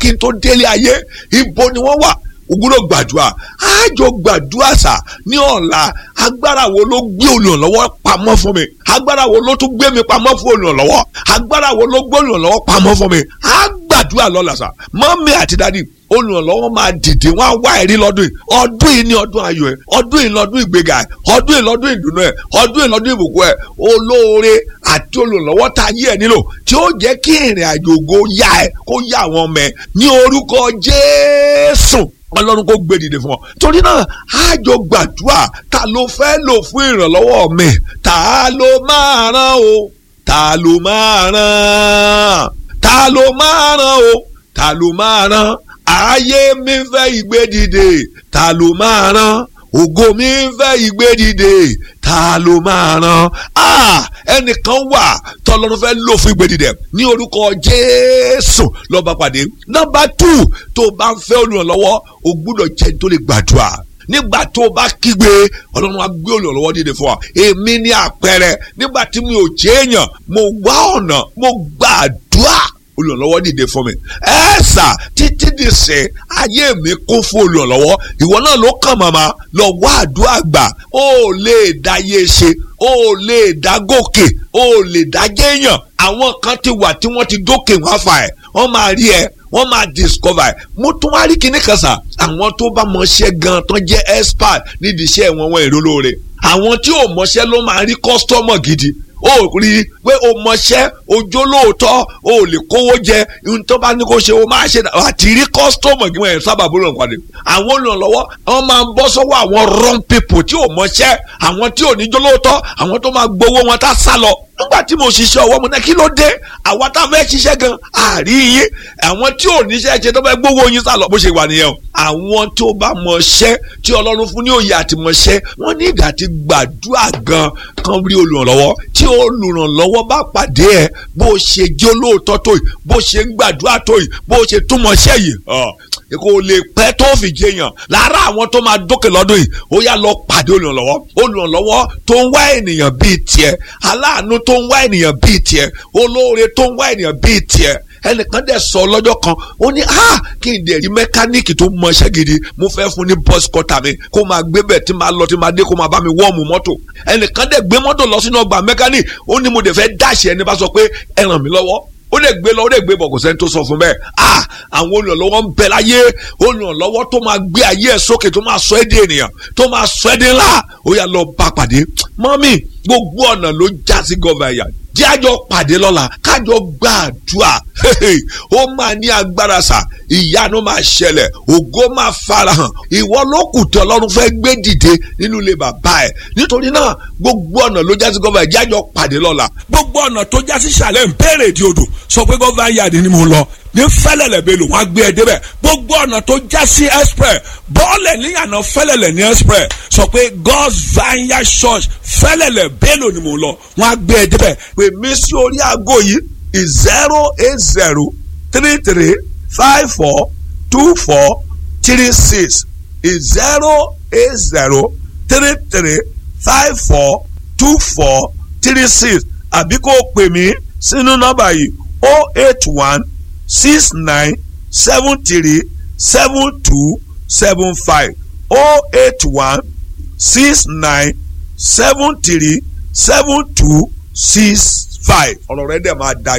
n tó délé ayé ibo ni wọ́n wà ògúnlò gbàdúrà àjọ gbàdúrà sà ní ọ̀la agbára wo ló gbé olùrànlọ́wọ́ pamọ́ fún mi agbára wo ló tún gbé mi pamọ́ fún olùrànlọ́wọ́ agbára wo ló gbé olùrànlọ́wọ́ pamọ́ fún mi á gbàdúrà lọ́la sà mọ́mí àti dádì olùrànlọ́wọ́ máa dìde wọ́n á wá ẹ̀rí lọ́dún yìí ọdún yìí ní ọdún ayọ̀ ẹ̀ ọdún yìí lọ́dún ìgbéga ẹ̀ ọdún yìí lọ́dún ìdùnnú ẹ̀ ọdún yìí lọ́dún ìbùkún ẹ̀ olóore àti olùrànlọ́wọ́ tá a yí ẹ̀ nílò tí ó jẹ́ kí ìrìn àjò ògo yá ẹ kó yá àwọn ọmọ ẹ ní orúkọ Jésù ọlọ́run kò gbé dìde fún ọ torí náà àjọ gbàdúrà ta ló fẹ́ lò fún ìrànlọ́wọ́ mi ta ló máa ràn o ta ló máa ràn ta ló máa ràn o ta ló máa ràn ayé mi fẹ́ ìgbé dìde ta ló máa ràn ògo mi fẹ́ ìgbé dìde ta ló máa ràn á ẹnìkan wà tọ́lọ́run fẹ́ lò fún ìgbé dìde ní orúkọ Jésù lọ́ba pàdé nọ́mbà tù tó bá ń fẹ́ olùrànlọ́wọ́ o gbúdọ̀ jẹ́ tó lè gbàdúrà nígbà tó o bá kígbe ọlọ́run á gbé olùrànlọ́wọ́ dìde fún ọ èmi ní àpẹẹrẹ nígbà tí mi ò jẹ́ èèyàn mo wá ọ̀nà mo gbàdúrà olùrànlọ́wọ́ dìde fún mi ẹ sà títí di sè ayé mi kún fún olùrànlọ́wọ́ ìwọ náà ló kàn màmá lọ wá àdúrà gbà ó lè dá yé ṣe ó lè dá gòkè ó lè dá jẹ́yàn àwọn kan ti wà tí wọ́n ti dókè wá fà ẹ̀ wọ́n máa rí ẹ wọ́n máa discover ẹ̀ mo tún wá rí kinní kan sà àwọn tó bá mọṣẹ́ gan tán jẹ́ expert nídìí iṣẹ́ wọn wọn èrò lóore àwọn tí ò mọṣẹ́ ló máa rí customer gidi ó rí i pé o mọṣẹ́ ojó lóòótọ́ o lè kówó jẹ ohun tó bá ní kó ṣe o máa ṣe àti rí kọ́sítọ́mù kí wọ́n yẹn sábà bó lọ́n pàdé. àwọn olùrànlọ́wọ́ wọ́n máa ń bọ́ sọ́wọ́ àwọn wrong people tí ò mọṣẹ́ àwọn tí ò ní jó lóòótọ́ àwọn tó máa gbowó wọn tá sá lọ. nígbà tí mo ṣiṣẹ́ ọwọ́ mo ní kí ló dé àwa tá a fẹ́ ṣiṣẹ́ gan àrí yín àwọn tí ò níṣẹ́ ṣe tó fẹ́ gbowó yín sá lọ bó ṣe wà nìyẹn o. àwọn tó bá mọṣẹ́ tí ọlọ́run fún ní òye àti mọṣẹ́ wọ́n ní ìdá ti gbàdúrà gan kan rí olùrànlọ́wọ́ tí olùrànlọ́wọ́ bá pàdé ẹ bó ṣe jẹ́ olóòótọ́ tó yìí bó ṣe ń gbàdúrà tó yìí bó ṣe túmọ̀ ṣẹ́ yìí kò lè pẹ́ tó fi jẹyàn lára àwọn tó máa dókè lọ́dún yìí ó yá lọ pàdé olùrànlọ́wọ́ olùrànlọ́wọ́ tó ń wá ènìyàn bíi tiẹ̀ aláàánú tó ń wá ènìyàn bíi tiẹ̀ olóore tó ń wá ènìyàn bíi tiẹ̀ ẹnìkan dẹ̀ sọ lọ́jọ́ kan ó ní ah kí n dẹ̀ rí mẹkáníìkì tó mọ iṣẹ́ gidi mo fẹ́ fún ní bọ́s kọ́tà mi kó máa gbé bẹ̀ tí máa lọ tí máa dé kó máa bá mi wọ́ọ̀mù mọ́tò ẹnìkan dẹ̀ gbé mọ́tò lọ sínú ọgbà mẹkáníìkì ó ní mo dẹ̀ fẹ́ dáṣì ẹni bá sọ pé ẹ ràn mí lọ́wọ́ ó lè gbé lọ ó lè gbé bọ̀ kò sẹ́ni tó sọ fún bẹ́ẹ̀ ah àwọn olùrànlọ́wọ́ ń bẹ láyé olùrànlọ́wọ́ tó máa gbé ayé ẹ̀ sókè tó máa sọ ẹ́ di ènìyàn tó máa sọ ẹ́ di ńlá ó yá lọ bá pàdé mọ́mì gbogbo ọ̀nà ló já sí gọ́ọ̀mù ẹ̀yà jẹ́ àjọ pàdé lọ́la kájọ gbàdúrà ó máa ní agbára sà ìyanu máa ṣẹlẹ̀ ògo máa farahàn ìwọ ló kù tí ọlọ́run fẹ́ gbé dìde nínú ilé bàbá ẹ̀ nítorí náà gbogbo ọ̀nà ló já sí gọ́ọ̀mù ẹ̀jẹ̀ àjọ pàdé lọ́la. gbogbo ọ̀nà tó já sí sàlẹ̀ ń bèrè di odò sọ pé gọ́ọ̀mù ayáde ni mo lọ ní fẹ́lẹ̀lẹ̀ bẹ́ẹ̀ lò wọ́n á gbé ẹ débẹ̀ gbogbo ọ̀nà tó já sí express bọ́ọ̀lẹ̀ níyànà fẹ́lẹ̀lẹ̀ ní express sọ pé God's Vineyard Church fẹ́lẹ̀lẹ̀ bẹ́ẹ̀ lò ni mo lọ wọ́n á gbé ẹ débẹ̀ pè mí sí orí aago yìí zero eight zero three three five four two four three six zero eight zero three three five four two four three six àbí kó o pè mí sínú nọ́mbà yìí o eight one six nine seven three seven two seven five oh eight one six nine seven three seven two six five ọ̀rọ̀ rẹ̀ dẹ̀ máa da